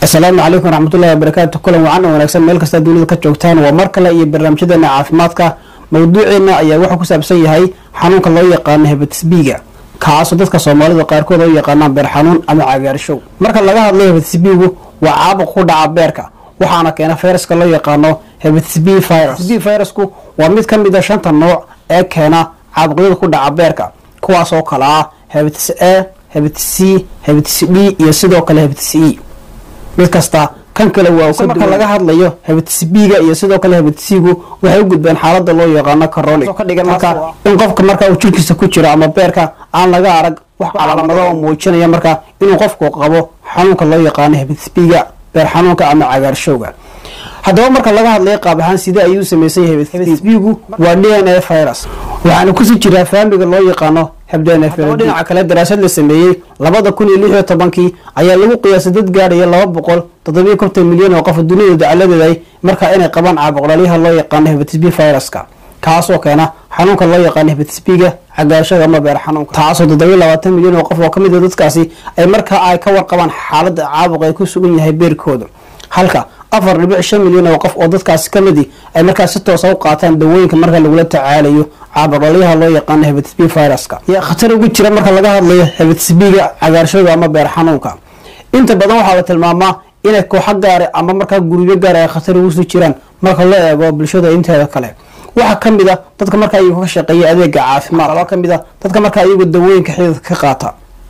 asalaamu calaykum waraxmatullahi wabarakaatu kulan wacan oo wanaagsan meel kasta dunida ka joogtaan waa mar kale iyo barnaamijyadeena caafimaadka mawduuceena ayaa wuxuu ku saabsan yahay xanuunka loo yaqaano hebatis b-ga kaasoo dadka soomaalida qaarkood oo yaqaanaan beer xanuun ama cagaarshow marka laga hadlayo hebatis b-gu waa caabuq ku dhaca beerka waxaana keena fayraska loo yaqaano hebatis b virus b virusku waa mid ka mid a shanta nooc ee keena caabuqyada ku dhaca beerka kuwaas oo kale ah hebatis a hebatis c hebatis d iyo sidoo kale hebatis e mid kasta kan kale waa marka laga hadlayo hebatis b-ga iyo sidoo kale hebatisigu waxay u gudbeen xaalada loo yaqaano coronic ka dhigan marka in qofka marka uu jirkiisa ku jiro ama beerka aan laga arag wax calaamado oo muujinaya marka inuu qofku qabo xanuunka loo yaqaano hebatis b-ga beer xanuunka ama cagaarshowga haddaba marka laga hadlayo qaab ahaan sidee ayuu samaysan yahay hebatis b-gu waa d n a virus waxaana kusii jiraa faamiga loo yaqaano habdhaaba dhinaca kale daraasad la sameeyey labada kun iyo lix iyo tobankii ayaa lagu qiyaasay dad gaadhaya laba boqol toddobiyo konton milyan oo qof dunida dacaladeeday markaa inay qabaan caabuqdhalyaha loo yaqaano hebatis b viruska kaasoo keena xanuunka loo yaqaano hebatis b-ga cagaarshada ama beer xanuunka taasoo toddobiyo labaatan milyan oo qof oo kamid a dadkaasi ay markaa ay ka warqabaan xaalada caabuq ay ku sugan yahay beerkooda halka afar dhibic shan milyan oo qof oo dadkaasi kamidi ay markaa si toosa u qaataan dawooyinka marka lagula tacaalayo caabuqdhalyaha loo yaqaano hebatis b viruska yaa khatar ugu jira marka laga hadlayo hebatis b-ga cagaarshada ama beer xanuunka inta badan waxaa la tilmaamaa inay kooxo gaare ama markaa gurubyo gaar ay khatar ugu sii jiraan marka loo eego bulshada inteeda kale waxaa kamid a dadka markaa iyagu ka shaqeeya adeega caafimaad kaloo kamid a dadka markaa iyagu dawooyinka xididka ka qaata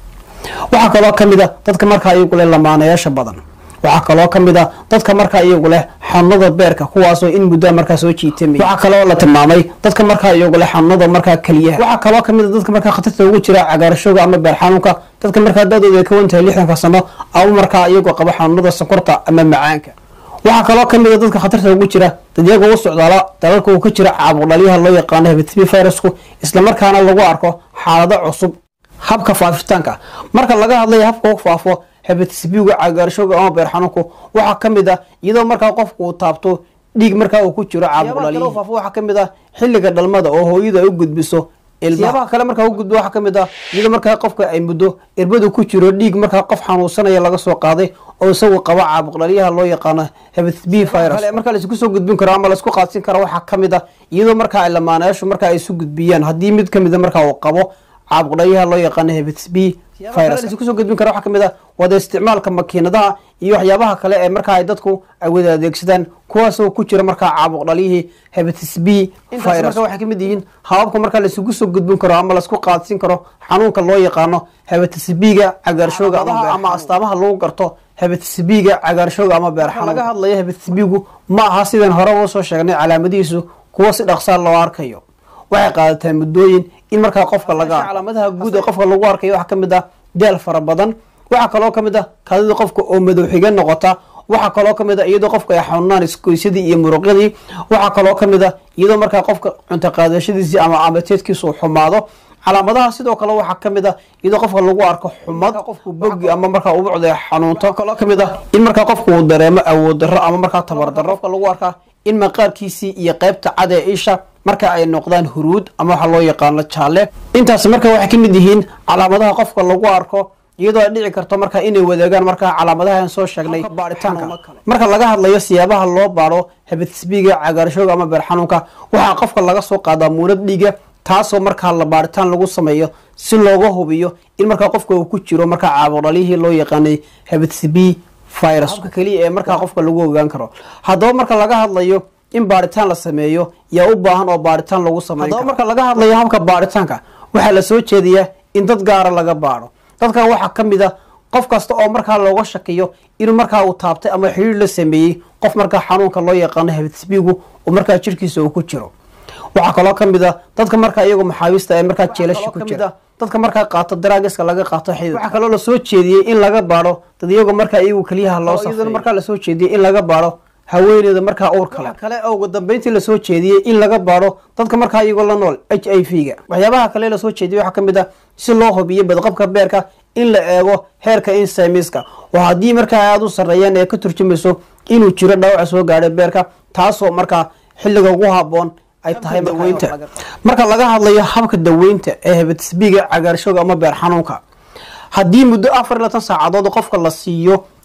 waxaa kaloo kamid a dadka markaa iyagu leh lamaanayaasha badan waxaa kaloo kamid a dadka markaa iyagu leh xanuunada beerka kuwaasoo in muddaa markaa soo jiitamay waxaa kaloo la tilmaamay dadka markaa iyagu leh xanuunada markaa keliyaha waxaa kaloo kamid a dadka markaa khatarta ugu jira cagaarashowga ama beer xanuunka dadka markaa da-dooda ay ka wantahay lixdanka sano ama markaa iyagu qabo xanuunada sonkorta ama macaanka waxaa kaloo kamid a dadka khatarta ugu jira dad iyaga u socdaala dalalka uu ka jira caabuqdhalyaha loo yaqaano hebatis b virusku islamarkaana lagu arko xaalado cusub habka faafitaanka marka laga hadlayo habka u faafo hebatis b-gu cagaarshowga ama beer xanuunku waxaa kamid a iyadoo markaa qofku uu taabto dhiig markaa uu ku jiro caabuqdhalyaha faafo waxaa kamid a xilliga dhalmada oo hooyadu ay u gudbiso siyaabaha kale markaa u gudbo waxaa kamid ah iyadoo markaa qofka ay muddo irbadu ku jiro dhiig markaa qof xanuunsanaya laga soo qaaday oo isagu qabo caabuqdhalyaha loo yaqaano hebatis b virus markaa laisku soo gudbin karo ama laisku qaadsin karo waxaa kamid a iyadoo markaa ay lamaanayaashu markaa ay isu gudbiyaan haddii mid kamida markaa uu qabo caabuqdhalyaha loo yaqaano hebatis b kusoo gudbin kara waxaa kamid a wada isticmaalka makiinadaha iyo waxyaabaha kale ee markaa ay dadku ay wada adeegsadaan kuwaasoo ku jira markaa caabuq dhalyihii hebatis b virus waxay kamid yihiin hababka markaa laisugu soo gudbin karo ama laisku qaadsin karo xanuunka loo yaqaano hebatis b-ga cagaarshowga ama astaamaha lagu garto hebatis b-ga cagaarshowga ama beer xanuun laga hadlayo hebatis b-gu ma aha sidaan hore uga soo sheegnay calaamadihiisu kuwa si dhaqsaa loo arkayo waxay qaadataa muddooyin in markaa qofka laga calaamadaha guud ee qofka lagu arkayo waxaa kamid ah daal fara badan waxaa kaloo kamid ah kaadida qofka oo madow xiga noqota waxaa kaloo kamid a iyadoo qofka ay xanuunaan iskoysadii iyo muruqyadii waxaa kaloo kamid a iyadoo markaa qofka cunto qaadashadiisii ama amateedkiisa uu xumaado calaamadaha sidoo kale waxaa kamid a iyadoo qofka lagu arko xumad qofku bogi ama markaa ubucda xanuunto kaloo kamid ah in markaa qofka uu dareemo awood darro ama markaa tabar darro qofka lagu arkaa in maqaarkiisii iyo qeybta cad ee isha marka ay noqdaan huruud ama waxaa loo yaqaano jaalle intaas marka waxay ka mid yihiin calaamadaha qofka lagu arko iyadoo ay dhici karto marka inay wadaagaan markaa calaamadaha aan soo sheegnay baaritaanka marka laga hadlayo siyaabaha loo baaro hebatis b-ga cagaarshowga ama beer xanuunka waxaa qofka laga soo qaadaa muunad dhiiga taasoo markaa la baaritaan lagu sameeyo si looga hubiyo in markaa qofka uu ku jiro markaa caabuqdhalyihii loo yaqaanay hebatis b virus keliya ee markaa qofka lagu ogaan karo haddaba marka laga hadlayo in baaritaan la sameeyo yaa u baahan oo baaritaan lagu sameyn haddaba marka laga hadlayo habka baaritaanka waxaa la soo jeediyaa in dad gaara laga baaro dadkan waxaa kamid a qof kasta oo markaa looga shakiyo inuu markaa uu taabtay ama xiriir la sameeyey qof markaa xanuunka loo yaqaano hebatis b-gu oo markaa jirkiisa uu ku jiro waxaa kaloo kamid a dadka markaa iyagu maxaabiista ee markaa jeelasha ku jira dadka markaa qaato daraagiska laga qaato xidid waxaa kaloo lasoo jeediyey in laga baaro dad iyagu markaa iyagu keliyaha loo safeeyo markaa lasoo jeediyey in laga baaro haweeneyda markaa uur kale kale oo ugu dambeyntii lasoo jeediyey in laga baaro dadka markaa iyagoo la nool h i v ga waxyaabaha kale lasoo jeediyey waxaa kamid a si loo hubiyo badqabka beerka in la eego heerka insimiska oo haddii markaa aada u sarreeyaan ee ka turjumayso inuu jiro dhaawaca soo gaadhay beerka taasoo markaa xilliga ugu haboon ay tahay daweynta marka laga hadlayo habka daweynta ee hebatis b-ga cagaarshowga ama beer xanuunka haddii muddo afar iyo labaatan saacadood qofka la siiyo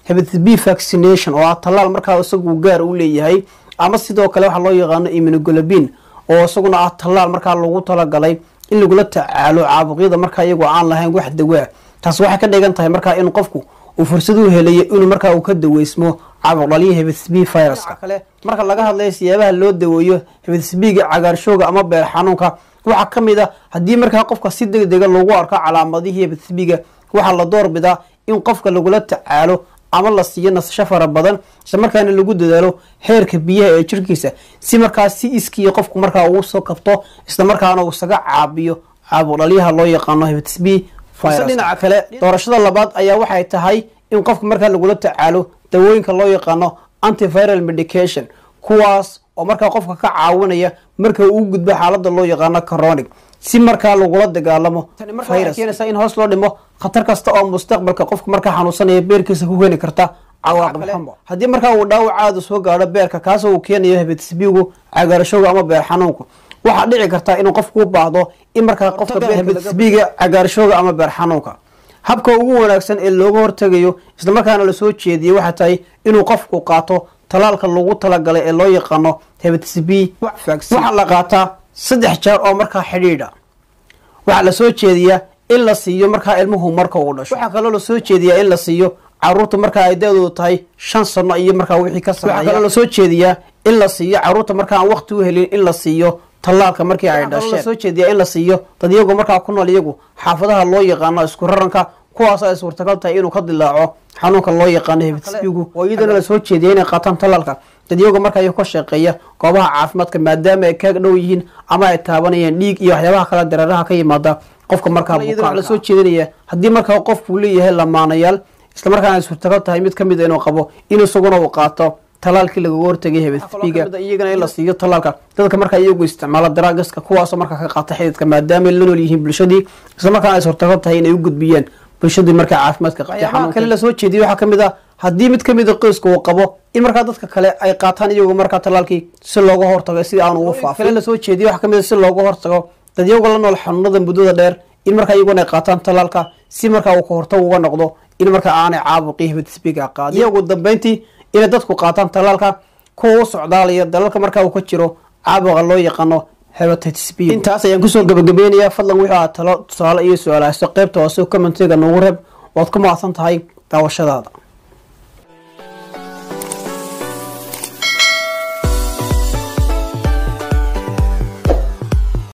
hepatitis b vaccination oo ah tallaal markaa isagu gaar u leeyahay ama sidoo kale waxaa loo yaqaano immunoglobin oo isaguna ah tallaal markaa lagu talagalay in lagula tacaalo caabuqyada markaa iyagoo aan lahayn wax dawaa taas waxay ka dhigan tahay markaa in qofku uu fursad u helayo inuu markaa uu ka daweysmo caabuq dhaliya hepatitis b viruska kale marka laga hadlayo siyaabaha loo daweeyo hepatitis b-ga cagaarshooga ama beer xanuunka waxaa ka mid a haddii markaa qofka si deg dega lagu arko calaamadihii hepatitis b-ga waxaa la doorbidaa in qofka lagula tacaalo ama la siiyo nasasho fara badan isla markaana lagu dadaalo heerka biyaha ee jirkiisa si markaa si iskiya qofku markaa uu soo kabto isla markaana uu isaga caabiyo caabuq dhaliyaha loo yaqaano hepatitis b dhinaca kale doorashada labaad ayaa waxay tahay in qofka markaa lagula tacaalo dawooyinka loo yaqaano antiviral medication kuwaas oo markaa qofka ka caawinaya marka uu gudbo xaalada loo yaqaano coronic si markaa lagula dagaalamo keenaysa in hoos loo dhimo khatar kasta oo mustaqbalka qofka markaa xanuunsanaya beerkiisa ku keeni karta cawaaqib xumo haddii markaa uu dhaawacaadu soo gaadho beerka kaasoo uu keenayo hepatitis b-gu cagaarashowga ama beer xanuunku waxaa dhici karta inuu qofku u baahdo in markaa qofka hepatitis b-ga cagaarashowga ama beer xanuunka habka ugu wanaagsan ee looga hortegayo islamarkaana lasoo jeediyay waxay tahay inuu qofku qaato talaalka lagu talagalay ee loo yaqaano hepatitis b waxaa la qaataa saddex jeer oo markaa xidhiidha waxaa lasoo jeediyaa in la siiyo markaa ilmuhu marka uu dhasho waxaa kaloo lasoo jeediyaa in la siiyo caruurta markaa ay da-doodu tahay shan sano iyo markaa wixii ka sareeya waxaa kaloo lasoo jeediyaa in la siiyo caruurta markaa aan waqti u helin in la siiyo tallaalka markii ay dhasheen lasoo jeediyaa in la siiyo dad iyagu markaa ku nool iyagu xaafadaha loo yaqaano isku raranka kuwaas ay suurtagal tahay inuu ka dilaaco xanuunka loo yaqaano hepatitis b-gu oo iyadana lasoo jeediya inay qaataan tallaalka dad iyagu markaa iyagu ka shaqeeya goobaha caafimaadka maadaama ay kaag dhow yihiin ama ay taabanayaan dhiig iyo waxyaabaha kale dareeraha ka yimaada qofka markaa bukaanka lasoo jeedinaya haddii markaa qofkuu leeyahay lamaanayaal isla markaana ay suurtagal tahay mid kamid inuu qabo in isaguna uu qaato talaalkii lagaga hortagay hepatitis b-ga iyagana in la siiyo talaalka dadka markaa iyagu isticmaala daragaska kuwaasoo markaa ka qaata xididka maadaama ay la nool yihiin bulshadii isla markaana ay suurtagal tahay inay u gudbiyaan bulshadii markaa caafimaadka qabtay kale lasoo jeediyay waxaa kamid ah haddii mid kamid a qoyska uu qabo in markaa dadka kale ay qaataan iyagu markaa talaalkii si looga hortago si aan ugu faafin kale lasoo jeediyay waxaa kamid a si looga hortago dad iyagu la nool xanuunada muddada dheer in markaa iyaguna ay qaataan talaalka si markaa uu ka hortag uga noqdo in markaa aanay caabuqii hepatitis b-ga qaadin iyo ugu dambeyntii inay dadku qaataan talaalka kuwa u socdaalaya dalalka markaa uu ka jiro caabuqa loo yaqaano hepatitis b intaas ayaan kusoo gabagabeynayaa fadlan wuxuu ahaa talo tusaale iyo su-aalahayso qeybta hoose commentiga noogu reeb waad ku mahadsan tahay daawashadaada